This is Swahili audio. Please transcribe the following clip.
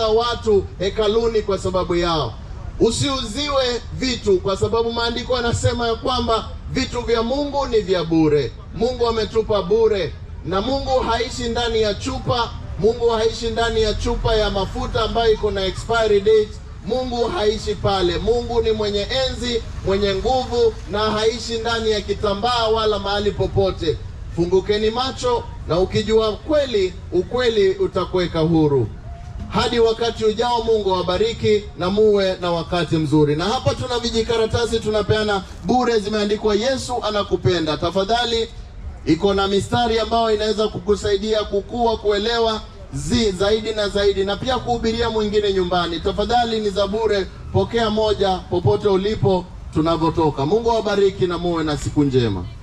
kuuza watu hekaluni kwa sababu yao. Usiuziwe vitu, kwa sababu maandiko yanasema ya kwamba vitu vya Mungu ni vya bure. Mungu ametupa bure, na Mungu haishi ndani ya chupa. Mungu haishi ndani ya chupa ya mafuta ambayo iko na expiry date. Mungu haishi pale. Mungu ni mwenye enzi, mwenye nguvu, na haishi ndani ya kitambaa wala mahali popote. Fungukeni macho, na ukijua kweli, ukweli utakuweka huru. Hadi wakati ujao, Mungu awabariki na muwe na wakati mzuri. Na hapa tuna vijikaratasi tunapeana bure, zimeandikwa Yesu anakupenda. Tafadhali, iko na mistari ambayo inaweza kukusaidia kukua, kuelewa zi zaidi na zaidi, na pia kuhubiria mwingine nyumbani. Tafadhali, ni za bure, pokea moja popote ulipo tunavyotoka. Mungu awabariki na muwe na siku njema.